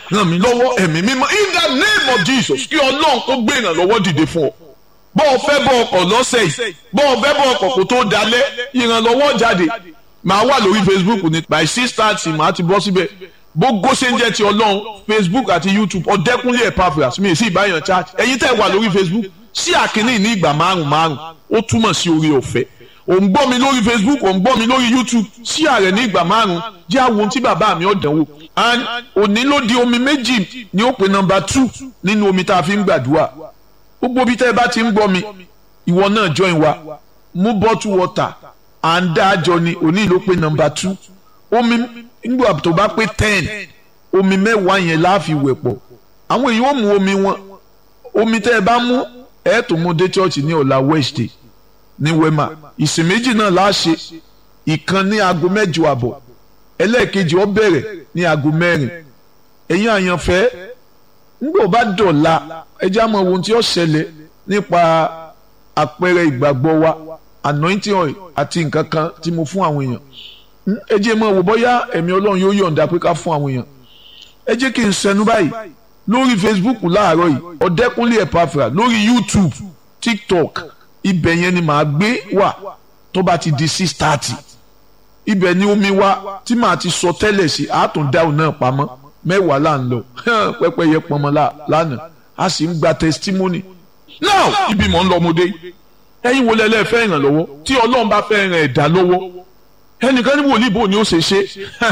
ràn mí lọ́wọ́ ẹ̀mí mímọ́ in the name of Jesus kí ọlọ́run kó gbé ìrànlọ́wọ́ dìde fún ọ bọ́ ọ fẹ́ bọ́ ọkọ̀ lọ́sẹ̀ yìí bọ́ ọ fẹ́ bọ́ ọkọ̀ kó tó dalẹ̀ ìrànlọ́wọ́ jáde màá wà lórí Facebook ní by six thirty màá ti bọ́ síbẹ̀ gbogbo ṣe ń jẹ́ ti ọlọ́run Facebook àti YouTube ọ̀dẹ́kúnlé Epaphras mi ì sí ìbáyàn chat ẹ̀yin tẹ́ wà lórí Facebook sí àkíní ní ìgbà márùn márùn ó túmọ̀ sí orí ọ̀fẹ́ ò ń gbọ́ mi lórí Facebook ò ń gbọ́ mi lórí YouTube sí ààrẹ ní ìgbà márùn jẹ́ àwọn ohun tí bàbá mi ọ̀dánwò and òní ló di omi méjì ní ó pe nọ́mbà two nínú omi tá a fi ń gbàdúrà gbogbo bí tẹ́ ẹ bá ti ń gbọ́ mi ìwọ náà join wa mú bottle water à ń dá àjọ ni òní ló pe nọ́mbà two omi nígbà tó bá pé ten omi mẹ́wàá yẹn láàfin wẹ̀ pọ̀ àwọn èèyàn ò mú omi wọn omi tẹ́ ẹ bá mú ẹ tó mú dé chọ́ọ̀chì ní ọ̀la Wednesday ní wema ìsìn méjì náà láṣẹ ìkan ní aago mẹ́jọ àbọ̀ ẹlẹ́ẹ̀kejì ó bẹ̀rẹ̀ ní aago mẹ́rin ẹ̀yin àyànfẹ́ nígbà ó bá dọ̀la ẹjẹ́ àmọ́ ohun tí ó ṣẹlẹ̀ nípa àpẹẹrẹ ìgbàgbọ́ wa anointing oil àti nǹkan kan tí mo fún àwọn èèyàn ẹ jẹ́ mọ́ wò bóyá ẹ̀mí ọlọ́run yóò yọ̀ǹda pé ká fún àwọn èèyàn ẹ jẹ́ kí n sẹnu báyìí lórí Facebook láàárọ̀ yìí ọ̀dẹ́kúnlé Epaphras lórí YouTube TikTok ibẹ̀ yẹn ni màá gbé wà tó bá ti di six thirty ibẹ̀ ni omi wá tí màá ti sọ tẹ́lẹ̀ sí àtúndáwò náà pamọ́ mẹ́wàá là ń lọ pẹ́pẹ́yẹ pọnmọ́ lánàá a sì ń gba testimony now ibi mọ̀ ń lọ ọmọdé ẹ̀yin wo lẹ́lẹ́ fẹ́ ìrànlọ́wọ́ tí ọlọ́run bá fẹ́ ràn ẹ̀dá lọ́wọ́ ẹnìkan ní wòlíì bò ní ó ṣe ṣe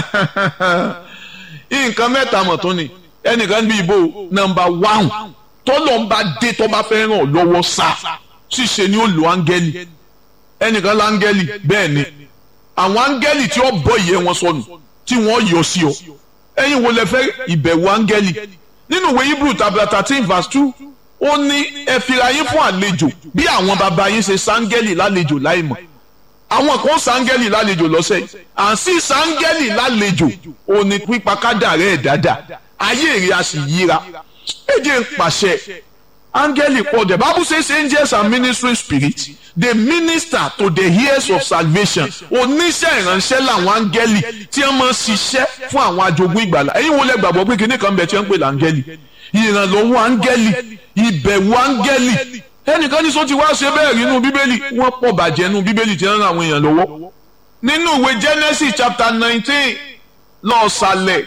nǹkan mẹ́ta mọ̀ tó ni ẹnìkan níbi ìbò nọ́mbà wáhùn tọ́lọ́ ń bá dé tó bá fẹ́ ràn lọ́wọ́ sá ṣíṣe ni ó lo áńgẹ́lì ẹnìkan láńgẹ́lì bẹ́ẹ̀ ni àwọn áńgẹ́lì tí ó bọ́ ìyẹ́ wọn sọnù tí wọ́n yọ sí ọ ẹ̀yin wo lẹ fẹ́ ìbẹ̀wò áńgẹ́lì nínú ìwé Hebrew tabla thirteen verse two ó ní ẹ fira yín fún àlejò bí àwọn bàbá yín ṣe sáńgẹ́lì lálejò láìmọ̀ àwọn kan sáńgẹ́lì lálejò lọ́sẹ̀ yìí à ń sí sáńgẹ́lì lálejò ó ní pípa kádàrẹ́ ẹ̀ dáadáa ayé rẹ̀ a sì yíra ẹ jẹ́ ń pàṣẹ áńgẹ́lì pọ̀ the bible says angels are ministering spirits they minister to the ears of salvation oníṣẹ́ ìránṣẹ́ làwọn áńgẹ́lì tí wọ́n máa ń ṣiṣẹ́ fún àwọn ajogún ìgbàlà ẹ̀yin wo lẹ gbàgbọ́ pé kíní kan bẹ̀ tí wọ́n ń pè láńgẹ́lì ìrànlọ́wọ́ áńgẹ́lì ìbẹ̀wò áńgẹ́lì ẹnìkan ní sọ ti wá ṣe bẹ́ẹ̀ rí inú bíbélì wọ́n pọ̀ bàjẹ́ inú bíbélì tí wọ́n ń ran àwọn èèyàn lọ́wọ́ nínú ìwé genesis chapter nineteen lọ́ọ̀sálẹ̀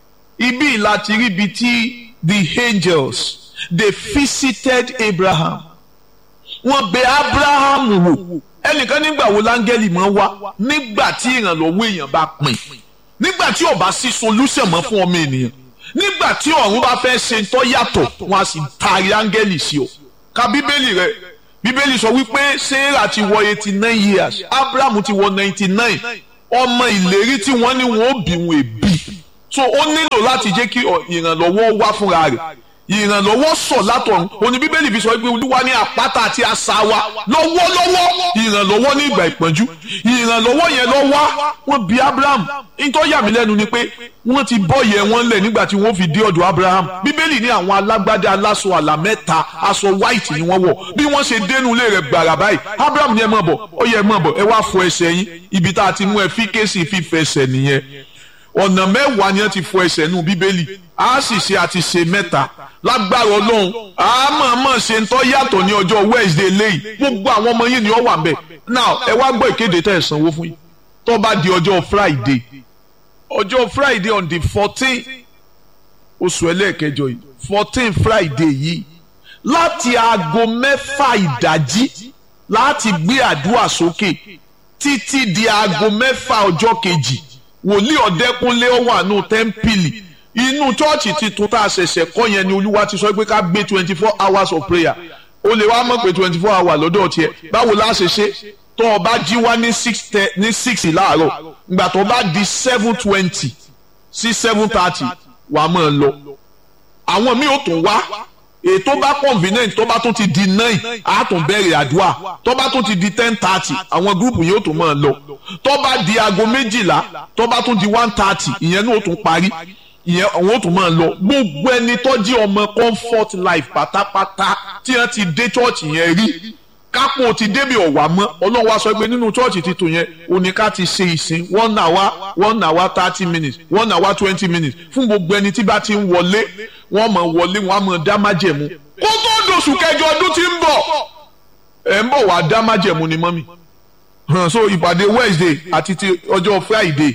ibi láti rí ibi tí the angels they visited abraham wọ́n bẹ̀ abraham wò ẹnìkan nígbà wo láńgẹ́lì máa wá nígbà tí ìrànlọ́wọ́ èèyàn bá pin nígbà tí ó bá sí solution mọ́ fún ọmọ ènìyàn nígbà tí ọ̀run bá fẹ́ ṣe tó yàtọ̀ wọ́n á sì taari áńgẹ́lì sí ọ ka bíbélì rẹ bíbélì sọ wípé sarah ti wọ eighty nine years abraham ti wọ ninety nine ọmọ ìlérí tí wọ́n ní wọ́n ó bí wọn èbí so ó nílò láti jẹ́ kí ìrànlọ́wọ́ wá fúnra rẹ̀ ìrànlọ́wọ́ sọ̀ látọ̀run òní bíbélì fi sọ pé olúwa ní àpáta àti asà wa lọ́wọ́lọ́wọ́ ìrànlọ́wọ́ ní ìgbà ìpọ́njú ìrànlọ́wọ́ yẹn lọ wá wọ́n bí abraham nítorí yà mí lẹ́nu ni pé wọ́n ti bọ́ yẹ wọ́n lẹ̀ nígbà tí wọ́n fi dé ọ̀dọ̀ abraham bíbélì ní àwọn alágbádá aláṣọ àlà mẹ́ta aṣọ white ni wọ́n wọ̀ bí wọ́n ṣe dénú ilé rẹ̀ gbàrà báyìí abraham ní ẹ mọ̀ bọ̀ ó yẹ ẹ mọ̀ bọ̀ ẹ wá fọ ẹsẹ̀ yín ibi tá a ti mú ẹ fi kéésì fífẹsẹ̀ nìyẹn ọ̀nà mẹ́wàá ni wọ́n ti fọ ẹsẹ̀ nù bíbélì a sì ṣe àti ṣe mẹ́ta lágbára ọlọ́run a máa máa ṣe ń tọ́ yàtọ̀ ní ọjọ́ wednesday lẹ́yìn gbogbo àwọn ọmọ yìí ni ó wà ń bẹ̀ now ẹ wá gbọ́ ìkéde tẹ̀ ẹ̀ sanwó fún yín tó bá di ọjọ́ friday ọjọ́ friday on the fourteen oṣù ẹlẹ́ẹ̀kẹjọ yìí fourteen friday yìí láti aago mẹ́fà ìdájí láti gbé àdúrà sókè títí di aago mẹ́fà ọjọ́ kejì wòlíì ọ̀dẹ́kúnlé ó wà nù tẹ́ḿpìlì inú chọ́ọ̀chì tuntun tá a ṣẹ̀ṣẹ̀ kọ́ yẹn ni olúwa ti sọ pé ká gbé twenty four hours of prayer o lè wá mọ̀ pé twenty four hours lọ́dọ̀ tiẹ̀ báwo la ṣe ṣe tó o bá jí wá ní six ní six láàárọ̀ ìgbà tó o bá di seven twenty sí seven thirty wà á máa lọ àwọn míì ò tún wá ètò bá convenient tó bá tún ti di nine á tún bẹ̀rẹ̀ àdúrà tó bá tún ti di ten thirty àwọn gúrùpù yóò tún máa lọ tó bá di aago méjìlá tó bá tún di one thirty ìyẹn náà ó tún parí ìyẹn àwọn ò tún máa lọ gbogbo ẹni tó jí ọmọ comfort life pátápátá tí wọ́n ti dé church yẹn rí kápò ti débi ọ̀wà mọ́ ọlọ́run wá sọ pé nínú chọ́ọ̀chì titun yẹn òní ká ti ṣe ìsìn one hour one hour thirty minutes one hour twenty minutes fún gbogbo ẹni tí bá ti ń wọlé wọ́n mọ̀ wọlé wọ́n á mọ̀ dá májẹ̀mú kó tó dòṣù kẹjọ ọdún tí ń bọ̀ ẹ̀ ń bọ̀ wá dá májẹ̀mú ni mọ́mì so ìpàdé Wednesday àti ti ọjọ́ Friday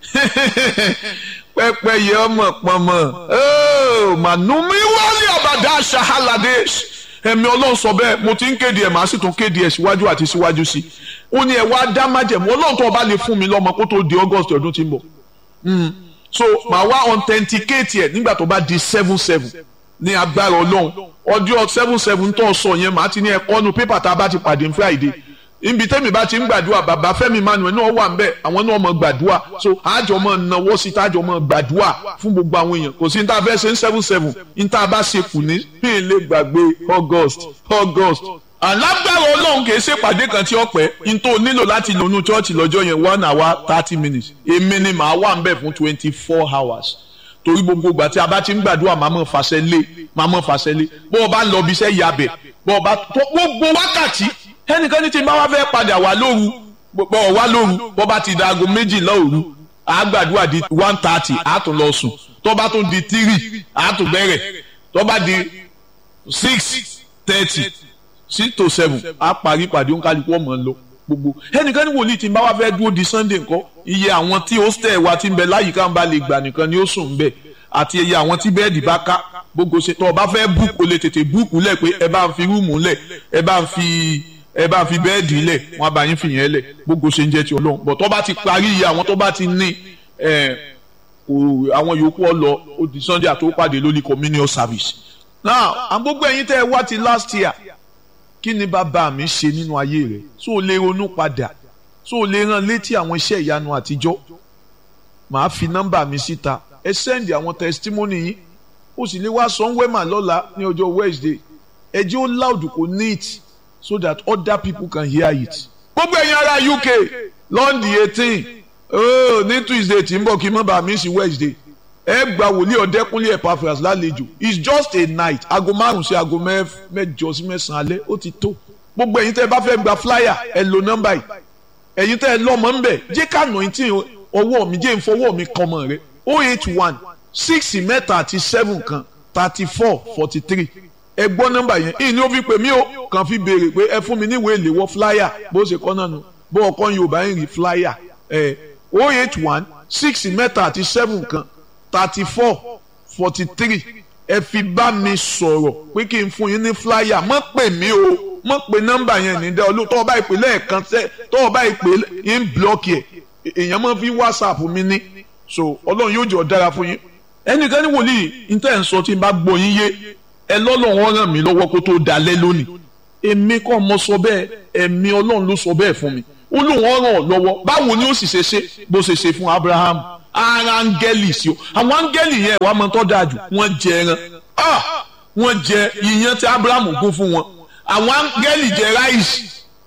pẹ́pẹ́ yẹ ọmọ pọnmọ mànúmí wálé àbàdà ṣahalade ẹ̀mí ọlọ́run sọ bẹ́ẹ̀ mo ti ń kéde ẹ̀ màá sì tún kéde ẹ̀ síwájú àti síwájú sí ó ní ẹ̀ wá dá májẹ̀mú ọlọ́run tó bá lè fún mi lọ́mọ kó tó di August ọdún tí ń bọ̀ so màá wá authenticate ẹ̀ nígbà tó bá di seven seven ní agbára ọlọ́run ọjọ́ seven seven tó sọ yẹn màá ti ní ẹ̀kọ́ nu pépà tá a bá ti pàdé ní Friday ibi tẹ́mi bá ti ń gbàdúrà bàbá Fẹ́mi Emmanuel náà wà nbẹ àwọn náà mọ̀ gbàdúrà so àjọ mọ̀ náwó sí tájọ mọ̀ gbàdúrà fún gbogbo àwọn èèyàn kò sí ní tá a fẹ́ ṣe ń seven seven ní tá a bá ṣe kù ní bí n lè gbàgbé August August alágbára Ọlọ́run kì í ṣe pàdé kan tí ó pẹ́ n tó nílò láti lónú chọ́ọ̀chì lọ́jọ́ yẹn one hour thirty minutes èmi ni màá wà nbẹ fún twenty four hours torí gbogbo ìgbà tí a bá ti ń gbàdúrà màá mọ̀ fàṣẹ lé màá mọ̀ fàṣẹ lé bó o bá ń lọ bí iṣẹ́ yabẹ̀ bó o bá gbogbo wákàtí ẹnìkan ní tí n bá wá fẹ́ padà wá lóru bọ̀ wá lóru bọ́ bá ti da aago méjìlá òru àgbàdua di one thirty àtún lọ sùn tó bá tún di three àtún bẹ̀rẹ̀ tó bá di six thirty six to seven á parí ìpàdé òǹkàlùkù ọmọ lọ gbogbo ẹnìkan ní wòlíì tí n bá wá fẹ́ dúró di sunday ńkọ́ iye àwọn tí hostel wa ti ń bẹ láyìíká ń bá lè gbà nìkan ni ó sùn ń bẹ̀ àti iye àwọn tí bẹ́ẹ̀dì bá ká gbogbo ṣe tó o bá fẹ́ búùkù o lè tètè búùkù lẹ̀ pé ẹ bá ń fi rúùmù lẹ̀ ẹ bá ń fi ẹ bá fi bẹ́ẹ̀dì lẹ̀ wọ́n bá yín fìyẹn lẹ̀ gbogbo ṣe ń jẹ́ ti ọlọ́run bọ̀ tó bá ti parí iye àwọn tó bá ti ní àwọn yòókù ọlọ odi sunday àti òpàdé lórí communion service. now àgbógbó ẹ̀yin tẹ́ ẹ wá ti last year kí ni bàbá mi ṣe nínú ayé rẹ̀ so o lè ronú padà so o lè rán létí àwọn iṣẹ́ ìyanu àtijọ́ màá fi nọ́mbà mi síta ẹ sẹ́ndì àwọn testimony yín ó sì lè wá sanwó-ẹ̀mà lọ́la ní ọjọ́ Wednesday ẹ jẹ́ ó loud kò neat so that other people can hear it. gbogbo ẹ̀yin ará UK lọ́ndì eighteen oh, ní Tuesday tí ń bọ̀ kí n má bàa mí sí Wednesday ẹ gba wòlíì ọ̀dẹ́kúnlé Epaphras lálejò it's just a night aago márùn sí aago mẹ́jọ sí mẹ́sàn-án alẹ́ ó ti tó gbogbo ẹ̀yin tẹ́ ẹ bá fẹ́ gba flyer ẹ lo nọ́mbà yìí ẹ̀yin tẹ́ ẹ lọ́mọ ń bẹ̀ jẹ́ ká nà tí ọwọ́ mi jẹ́ ìfọwọ́ mi kan mọ̀ rẹ oh eight one six mẹ́ta àti seven kan thirty four forty three ẹ gbọ́ nọ́mbà yẹn ìní ó fi pè mí o kàn fi béèrè pé ẹ fún mi níwèé ìléwọ́ flyer bó ṣe kọ́ náà nù bó ọkọ Yorùbá ń rí flyer ẹ o eight one six mẹ́ta àti seven kan thirty four forty three ẹ fi bá mi sọ̀rọ̀ pé kí n fún yín ní flyer mọ́ pè mí o mọ́ pè nọ́mbà yẹn ní dẹ́ olú tọ́wọ́ bá ìpè lẹ́ẹ̀kan tẹ́ tọ́wọ́ bá ìpè ń blọ́ọ̀kì ẹ̀ èèyàn mọ́ fi whatsapp mi ní so Ọlọ́run yóò jọ dára fún yín ẹnìkan ní wòlíì ní tẹ́ ẹ̀ ń sọ tí n bá gbọ́ yín yé ẹ lọ́lọ́run ràn mí lọ́wọ́ kó tó dalẹ́ lónìí èmi kọ́ mo sọ bẹ́ẹ̀ ẹ̀mí ọlọ́run ló sọ bẹ́ẹ̀ fún mi ó lóun ràn ọ́ lọ́wọ́ báwo ni ó sì ṣe ṣe bó ṣe ṣe fún Abraham ara áńgẹ́lì sí o àwọn áńgẹ́lì yẹn wàá mọ tó dáa jù wọ́n jẹ ẹran wọ́n jẹ iyán tí Abraham gún fún wọn àwọn áńgẹ́lì jẹ ráìsì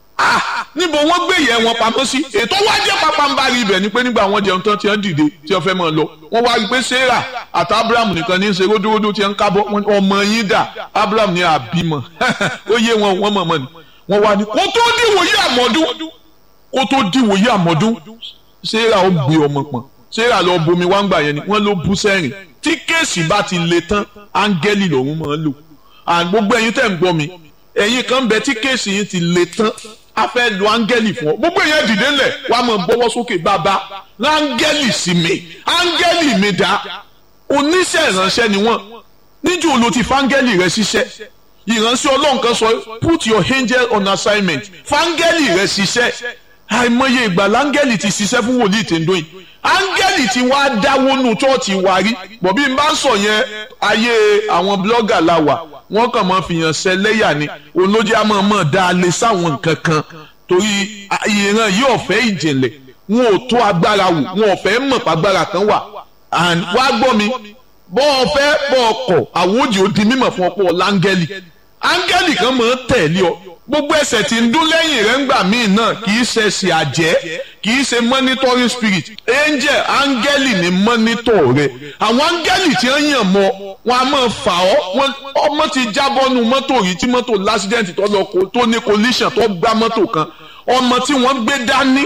níbo wọ́n gbé yẹn wọn pamọ́ sí ètò wá jẹ́ pápánbárì ibẹ̀ ni pé nígbà wọ́n jẹun tán tí wọ́n dìde tí wọ́n fẹ́ mọ̀ lọ wọ́n wá rí i pé Sarah àti Abraham nìkan ní í ṣe ródóródó tí wọ́n ń kábọ̀ ọmọ yín dà Abraham ní àbímọ ó yé wọn wọ́n mọ̀mọ́ ni wọ́n wá ní kó tó dìwòye àmọ́dún kó tó dìwòye àmọ́dún Sarah ó gbé ọmọ pọ̀n Sarah lọ bomi wá ń gbà yẹn ni wọ́n ló bú sẹ́rìn tí kéèsì bá ti le tán áńgẹ́lì lòun máa ń lò gbogbo ẹ̀yin tẹ̀ ń gbọ́ mi ẹ̀yin kan bẹ tí kéèsì yín ti le tán a fẹ́ lo áńgẹ́lì fún ọ gbogbo èèyàn dìde ńlẹ̀ wàá mọ̀ bọ́wọ́ sókè bàbá áńgẹ́lì sí mi áńgẹ́lì mi dá oníṣẹ́ ìránṣẹ́ ni wọ́n níjù ló ti fáńgẹ́lì rẹ ṣiṣẹ́ ìránṣẹ́ ọlọ́run kan sọ put your angel on assignment fáńgẹ́lì rẹ ṣiṣẹ́ àìmọye ìgbà láńgẹ́lì ti ṣiṣẹ́ fún wòlíì tèǹdóyìn áńgẹ́lì tí wàá dáwọ́ nù chọ́ọ̀chì wa rí bọ̀bí n bá ń sọ yẹn ayé àwọn blọ́gà la wà wọ́n kàn máa fìyàn ṣẹlẹ́yà ni olójú àmọ́ mọ̀ dá a lè sáwọn nǹkan kan torí ìran yìí ọ̀fẹ́ ìjìnlẹ̀ wọn ò tó agbára wò wọn ò fẹ́ mọ̀ pàgbára kan wà and wá gbọ́ mi bọ́ ọ fẹ́ bọ́ ọ kọ̀ àwòjì ó di mímọ̀ fún ọ̀pọ̀ láńgẹ́lì áńgẹ́lì kan máa ń tẹ̀lé ọ gbogbo ẹsẹ̀ tí ń dún lẹ́yìn rẹ̀ ńgbà míì náà kì í ṣe ẹsẹ̀ àjẹ́ kì í ṣe monitoring spirit angel áńgẹ́lì ní monitor rẹ̀ àwọn áńgẹ́lì tí wọ́n yàn mọ́ wọn a máa fà ọ́ ọmọ ti jábọ́ nu mọ́tò rí tí mọ́tò lásìdẹ́ǹtì tó lọ tó ní collision tó gbá mọ́tò kan ọmọ tí wọ́n gbé dání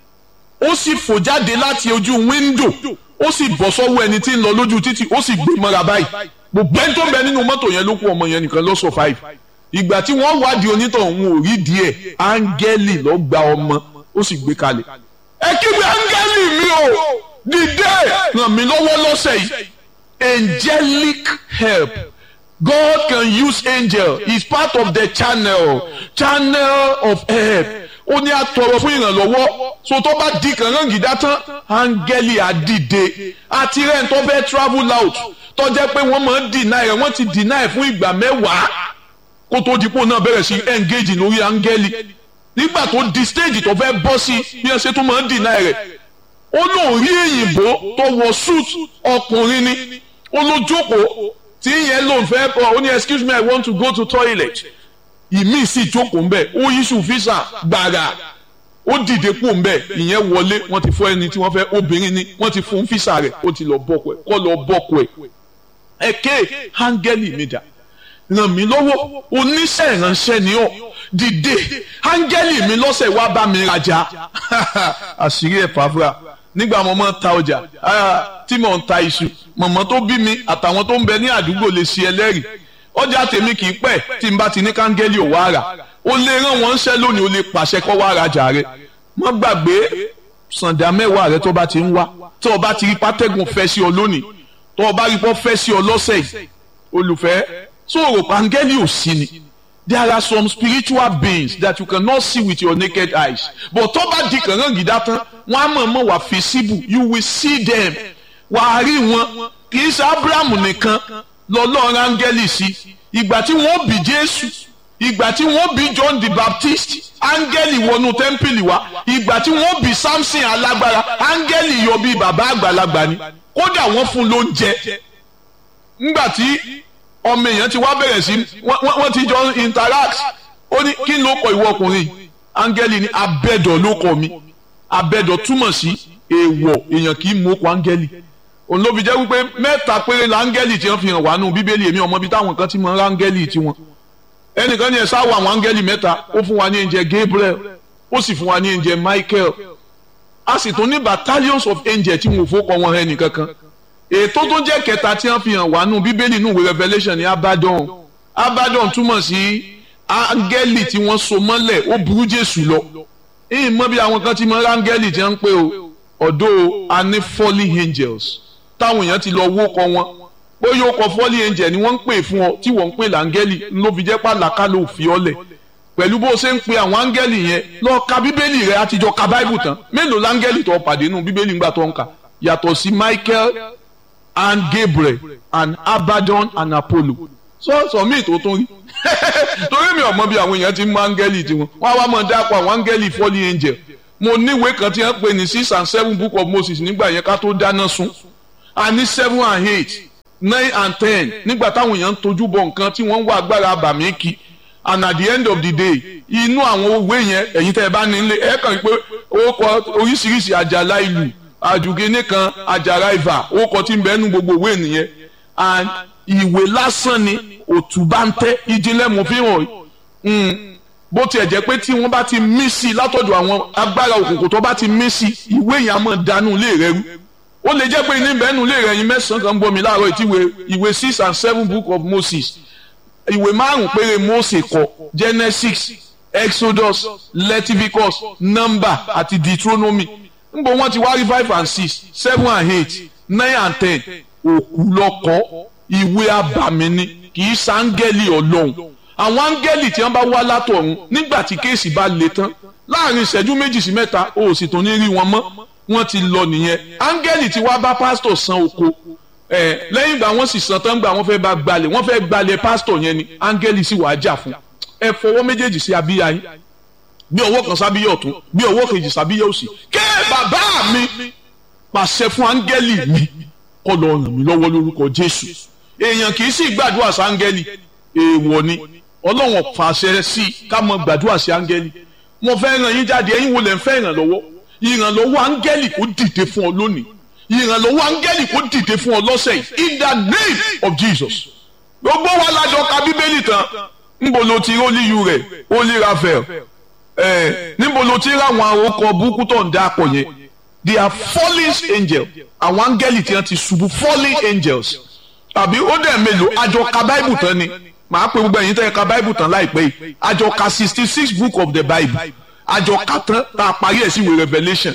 ó sì fò jáde láti ojú wíńdò ó sì bọ́ sọ́wọ́ ẹni tí ń lọ lójú títì ó sì gbé mọ́ra báyìí gbogbo ẹni tó ń bẹ nínú mọ́tò yẹn ló kú ọmọ yẹn nìkan ló survive ìgbà tí wọ́n wádìí onítọ̀ òun ò rí díẹ̀ áńgẹ́lì ló gba ọmọ ó sì gbé kalẹ̀ ẹ kígbe áńgẹ́lì mi o dìde ràn mí lọ́wọ́ lọ́sẹ̀ yìí angelic help God can use angel is part of the channel channel of help ó ní àtọrọ fún ìrànlọ́wọ́ so tó bá di kàngán gìdá tán áńgẹ́lì àdìde àti rẹ̀ tó fẹ́ travel out tó jẹ́ pé wọ́n máa ń deny rẹ̀ wọ́n ti deny fún ìgbà mẹ́wàá kó tó dípò náà bẹ̀rẹ̀ sí engage lórí áńgẹ́lì nígbà tó di stage tó fẹ́ bọ́ sí bí wọ́n ṣe tó máa ń deny rẹ̀ ó lóun rí èyìnbó tó wọ suit ọkùnrin ni ó ló jókòó tí ìyẹn lòun fẹ́ bọ̀ ó ní excuse me I want to go to toilet ìmí sì jókòó ńbẹ ó yíṣù físà gbàrà ó dìde kú ńbẹ ìyẹn wọlé wọ́n ti fún ẹni tí wọ́n fẹ́ obìnrin ni wọ́n ti fún físà rẹ̀ ó ti lọ bọkọ ẹ kọ lọ bọkọ ẹ ẹkẹ áńgẹ́lì mi dà ràn mí lọ́wọ́ oníṣẹ́ ìránṣẹ́ ni ọ́ dìde áńgẹ́lì mi lọ́sẹ̀ wá bá mi rajà àṣírí ẹ̀ pàfra nígbà mo máa ń ta ọjà tí mo ń ta iṣu mọ̀mọ́ tó bí mi àtàwọn tó ń bẹ ní àdúgbò lè ṣe ẹlẹ́rìí ọjà tèmi kì í pẹ́ tí n bá ti ní káńgẹ́lì ò wá rà ó lè rán wọn ṣẹ́ lónìí ó lè pàṣẹ kọ́ wá rajà rẹ̀ má gbàgbé sàǹdà mẹ́wàá rẹ tó bá ti ń wá tó o bá ti rí pátẹ́gùn fẹ́ sí ọ lónìí tó o bá rí pọ́ fẹ́ sí ọ lọ́sẹ̀ yìí olùfẹ́ sọ̀rọ̀ pàǹgẹ́lì ò sí ni there are some spiritual beings that you cannot see with your naked eyes but tó bá di kàngán gidá tán wọ́n á mọ̀ mọ̀ wá visible you will see them wà á rí wọn kì í ṣe Abraham nìkan lọ́lọ́run áńgẹ́lì sí ìgbà tí wọ́n bí Jésù ìgbà tí wọ́n bí John the Baptist áńgẹ́lì wọnú tẹ́ḿpìlì wá ìgbà tí wọ́n bí Samson alágbára áńgẹ́lì yọ bí bàbá àgbàlagbà ni kódà wọ́n fún lóúnjẹ ńgbà tí ọmọ èèyàn ti wá bẹ̀rẹ̀ sí wọ́n ti jọ interact ó ní kí ló kọ ìwọ ọkùnrin áńgẹ́lì ní abẹ́dọ̀ ló kọ mi abẹ́dọ̀ túmọ̀ sí èèwọ̀ èèyàn kì í mú okò áńgẹ́lì òun ló fi jẹ́ wípé mẹ́ta péré la áńgẹ́lì tí wọ́n fi hàn wá nù bíbélì èmi ọmọ bíi táwọn kan ti mọ áńgẹ́lì tiwọn ẹnìkan ní ẹ sáwọ àwọn áńgẹ́lì mẹ́ta ó fún wa ní ẹ̀ǹjẹ̀ Gabriel ó sì fún wa ní ẹ̀ǹjẹ̀ Michael a sì tún ní battalions of angels tí wọn ò fọkọ wọn hẹ nìkankan ètò tó jẹ́ kẹta tí wọ́n fi hàn wá nù bíbélì nù Revelation ní Abaddon Abaddon túmọ̀ sí áńgẹ́lì tí wọ́n so mọ́lẹ̀ ó burú Jésù lọ ìyìn mọ́ bí àwọn kan ti mọ áńgẹ́lì tí wọ́n ń pè ó ọ̀dọ́ a ní fallen angels táwọn èèyàn ti lọ wó kọ wọn bó yóò kọ fallen angel ni wọ́n ń pè fún ọ tí wọ́n ń pè láńgẹ́lì ló fi jẹ́ pàlàkà ló fi ọ́ lẹ̀ pẹ̀lú bó ṣe ń pe àwọn áńgẹ́lì yẹn lọ ka bíbélì rẹ àtijọ́ ka báìbù tán mélòó láńgẹ́lì tó pàdé nù bíbélì ńgbà tó ń kà yàtọ̀ sí Michael and Gabriel and Abaddon and Apollo sọ́ọ̀sọ̀ míì tó tún rí torí mi ò mọ bí àwọn èèyàn ti mú áńgẹ́lì tiwọn wọ́n á wá mọ̀ dápọ̀ àwọn áńgẹ́lì fallen angel mo níwèé kan tí wọ́n pè ní six and seven book of Moses nígbà yẹn ká tó dáná sun a ní seven and eight nine and ten nígbà táwọn èèyàn ń tojú bọ nǹkan tí wọ́n ń wá agbára àbàmì kí and at the end of the day inú àwọn òwe yẹn ẹ̀yin tẹ́ ẹ bá nílé ẹ kàn pé ó kọ oríṣiríṣi àjàlá ìlú àjùgínní kan àjàrà ìfà ó kọ tí ń bẹ nínú gbogbo òwe nìyẹn and ìwé lásán ni òtúbá ń tẹ́ ìjìnlẹ̀ mú fi hàn bó tiẹ̀ jẹ́ pé tí wọ́n bá ti mí sí i látọ̀dọ̀ àwọn agbára òkùnkùn tó bá ti mí sí i ìwé yẹn á mọ̀ dánú ilé rẹ rú ó lè jẹ́ pé ní bẹ́ẹ̀nù ilé rẹ yín mẹ́sàn-án kan ń bọ́ mi láàárọ̀ ìtí ìwé six and seven book of Moses ìwé márùn péré Mósè kọ Genesis Exodus Leviticus Number àti Deuteronomy níbo wọ́n ti wá rí five and six seven and eight nine and ten òkú lọ́kọ́ ìwé abàmì ni kì í sáńgẹ́lì ọlọ́run àwọn áńgẹ́lì tí wọ́n bá wá látọ̀run nígbà tí kéèsì bá le tán láàrin ìṣẹ́jú méjì sí mẹ́ta o ò sì tún ní rí wọn mọ́ wọ́n ti lọ nìyẹn áńgẹ́lì tí wá bá pásítọ̀ san oko ẹ̀ lẹ́yìn ìgbà wọ́n sì san tán gbà wọ́n fẹ́ bá gbalẹ̀ wọ́n fẹ́ gbalẹ̀ pásítọ̀ yẹn ni áńgẹ́lì sì wàá jà fún ẹ fọwọ́ méjèèjì sí abíyá yín bí ọwọ́ kan sábíyá ọ̀tún bí ọwọ́ kejì sábíyá òsì ké bàbá mi pàṣẹ fún áńgẹ́lì mi kó lọ ràn mí lọ́wọ́ lórúkọ Jésù èèyàn kì í sì gbàdúrà sáńgẹ́lì èèwọ̀ ni ọlọ́run fàṣẹ sí i ká mọ gbàdúrà sí áńgẹ́lì mo fẹ́ ràn yín jáde ẹ̀yin wo lẹ̀ ń fẹ́ ìrànlọ́wọ́ ìrànlọ́wọ́ áńgẹ́lì kó dìde fún ọ lónìí ìrànlọ́wọ́ áńgẹ́lì kó dìde fún ọ lọ́sẹ̀ yìí in the name of Jesus gbogbo wa lájọ ka bíbélì tán níbo ló ti rólíyù rẹ̀ Holy Raphael ẹ̀ níbo ló ti ráwọn àròkọ burúkú tó ń dá pọ̀ yẹn they are fallen angels àwọn áńgẹ́lì tí wọ́n ti ṣubú fallen angels tàbí ó dẹ̀ mélòó àjọ ka báìbù tán ni màá pe gbogbo ẹ̀yin tẹ́ ẹ ka báìbù tán láìpẹ́ yìí àjọ ka sixty six book of the bible àjọ ka tán tá a parí ẹ̀ sí ìwé revelation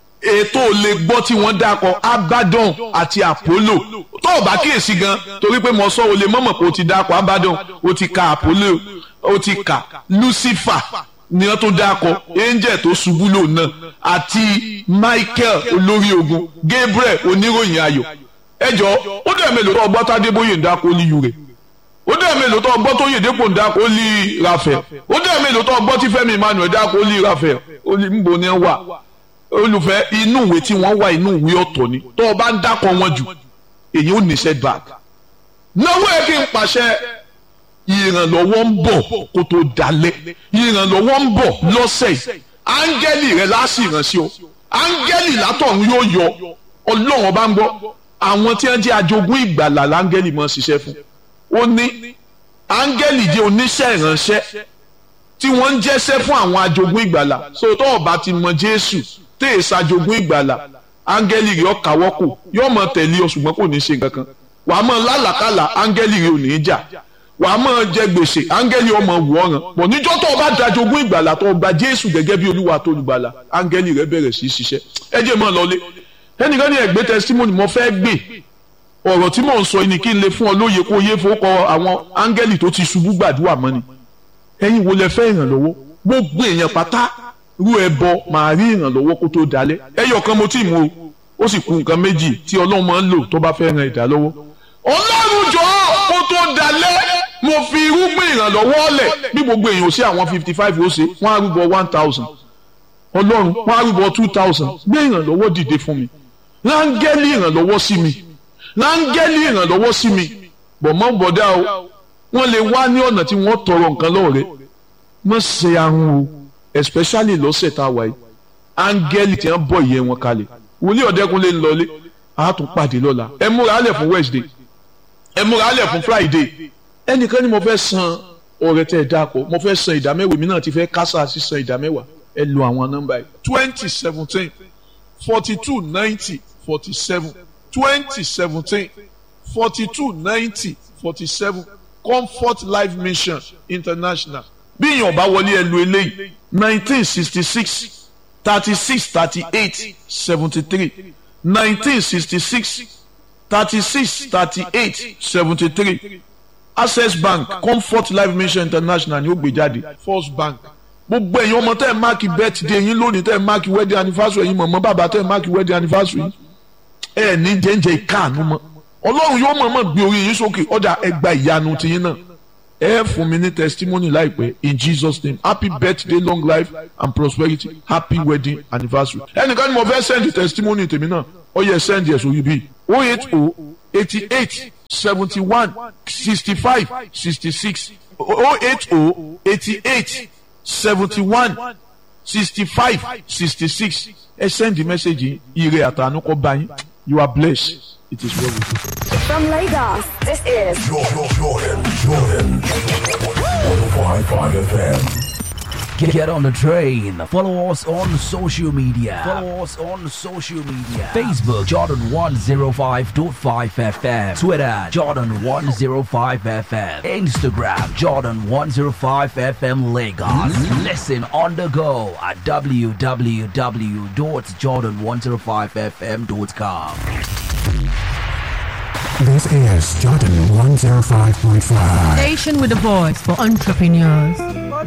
ètò lè gbọ́ tí wọ́n dákọ̀ abaddon àti apollo tó o bá kíyèsí gan torí pé mo sọ o lè mọ̀mọ̀ pé o ti dákọ̀ abaddon o ti ka apollo o ti ka lucifer ni wọ́n tó dákọ̀ angel tó ṣubú lò náà àti michael olórí ogun gabriel oníròyìn ayọ̀ ẹjọ́ ó dẹ̀ mélòó tó ọgbọ́n tádébóyè ń dákọ̀ olíyu rẹ̀ ó dẹ̀ mélòó tó ọgbọ́n tó yèdèpò ń dákọ̀ olí rafael ó dẹ̀ mélòó tó ọgbọ́n tí fẹ́mi emmanuel dákọ̀ olí rafael olí nbọ ni wà olùfẹ́ inú ìwé tí wọ́n wà inú ìwé ọ̀tọ̀ ni tó o bá ń dákọ̀ wọn jù èyí ò ní setback náwó ẹ kí n pàṣẹ ìrànlọ́wọ́ ń bọ̀ kó tó dalẹ̀ ìrànlọ́wọ́ ń bọ̀ lọ́sẹ̀ yìí áńgẹ́lì rẹ láti ìrànṣẹ́ ọ áńgẹ́lì látọ̀run yóò yọ ọlọ́run ọba ń gbọ́ àwọn tí wọ́n jẹ́ ajogún ìgbàlà láńgẹ́lì máa ṣiṣẹ́ fún ó ní áńgẹ́lì jẹ́ oníṣẹ́ ìránṣẹ́ tí wọ́n ń jẹ́ṣẹ́ fún àwọn ajogún ìgbàlà sótọ́ ọba ti mọ jésù tẹ́ ẹ̀ ṣàjogún ìgbàlà áńgẹ́lì rẹ̀ ọ̀kàwọ́ kù yóò mọ tẹ̀lé ọ ṣùgbọ́n kò ní ṣe nǹkan kan wàá mọ lálàkàlà áńgẹ́lì rẹ̀ ò ní í jà wàá mọ jẹ gbèsè áńgẹ́lì ọmọ wù ọ̀ràn pọ̀ níjọ́ tó o bá dajogún ìgbàlà tó o gba jésù gẹ́gẹ́ bí olúwa tó olùgbàlà áńgẹ́lì rẹ̀ bẹ̀rẹ̀ sí í ṣiṣẹ́ ẹ jẹ́ mọ́ lọlé ẹnìkan ní ẹgbẹ́ testimony mo fẹ́ gbé ọ̀rọ̀ tí mò ń sọ ni kí n lè fún ọ lóye kó yé fowókọ àwọn áńgẹ́lì tó ti ṣubú gbàdúrà mọ́ ni ẹ̀yin wo lẹ fẹ́ ìrànlọ́wọ́ gbogbo èèyàn pátá rú ẹbọ màá rí ìrànlọ́wọ́ kó tó dalẹ̀ ẹyọ kan mo tí mú o ó sì kù nǹkan méjì tí ọlọ́run máa ń lò tó bá fẹ́ ran ìdá lọ́wọ́ ọlọ́run jọ kó tó dalẹ̀ mo fi irúgbìn ìrànlọ́wọ́ lẹ̀ bí gbogbo èèyàn ò sí àwọn fifty five ó ṣe wọ́n á rúbọ one thousand ọlọ́run wọ́n á rúbọ two thousand gbé ìrànlọ́wọ́ dìde fún mi rángẹ́lì ìrànlọ́wọ́ sí mi rángẹ́lì ìrànlọ́wọ́ sí mi bọ̀mọ́ bọ̀dá o wọ́n lè wá ní ọ̀nà tí wọ́n tọrọ nǹkan lọ́wọ́ rẹ̀ mọ̀ ṣe ahun o especially lọ́sẹ̀ tá a wà yìí áńgẹ́lì tí wọ́n bọ̀ ìyẹn wọn kalẹ̀ wòlíì ọ̀dẹ́kunlé ń lọlé a tún pàdé lọ́la ẹ múra alẹ̀ fún Wednesday ẹ múra alẹ̀ fún Friday ẹnìkan ni mo fẹ́ san ọ̀rẹ́ tẹ̀ dáàpọ̀ mo fẹ́ san ìdámẹ́wàá mi náà ti fẹ́ kásá sí san ìdámẹ́wàá ẹ lo àwọn nọ́mbà yìí twenty seventeen forty two ninety forty seven twenty seventeen forty two ninety forty seven comfort life mission international bí èèyàn bá wọlé ẹ lo eléyìí nineteen sixty six thirty six thirty eight seventy three nineteen sixty six thirty six thirty eight seventy three access bank comfort life mission international ni ó gbé jáde first bank gbogbo ẹ̀yin ọmọ tẹ́ ẹ̀ máàkì birthday yín lónìí tẹ́ ẹ̀ máàkì wedding anniversary yín mọ̀mọ́ bàbá tẹ́ ẹ̀ máàkì wedding anniversary yín ẹ̀ ní jẹ́njẹ́ ìkáàánú mọ́ ọlọ́run yóò mọ̀ọ́mọ̀ gbé orí yín sókè ọ̀dà ẹgbà ìyanu tiyín náà ẹ fún mi ní testimony láìpẹ́ in Jesus name happy birthday long life and prosperity happy wedding anniversary ẹnìkan ni mo fẹ́ send testimony tèmi náà ó yẹ send yẹ sórí bíi oh eight oh eighty eight seventy one sixty five sixty six oh eight oh eighty eight seventy one sixty five sixty six ẹ send the message ire àtànú kọ bá yín you are blessed it is well with you. From Lagos, this is Jordan, Jordan, Jordan. 105.5 FM. Get, get on the train. Follow us on social media. Follow us on social media. Facebook Jordan 105.5 FM. Twitter Jordan 105 FM. Instagram Jordan 105 FM Lagos. Listen on the go at www.jordan105fm.com. This is Jordan 105.5. Station with a voice for entrepreneurs.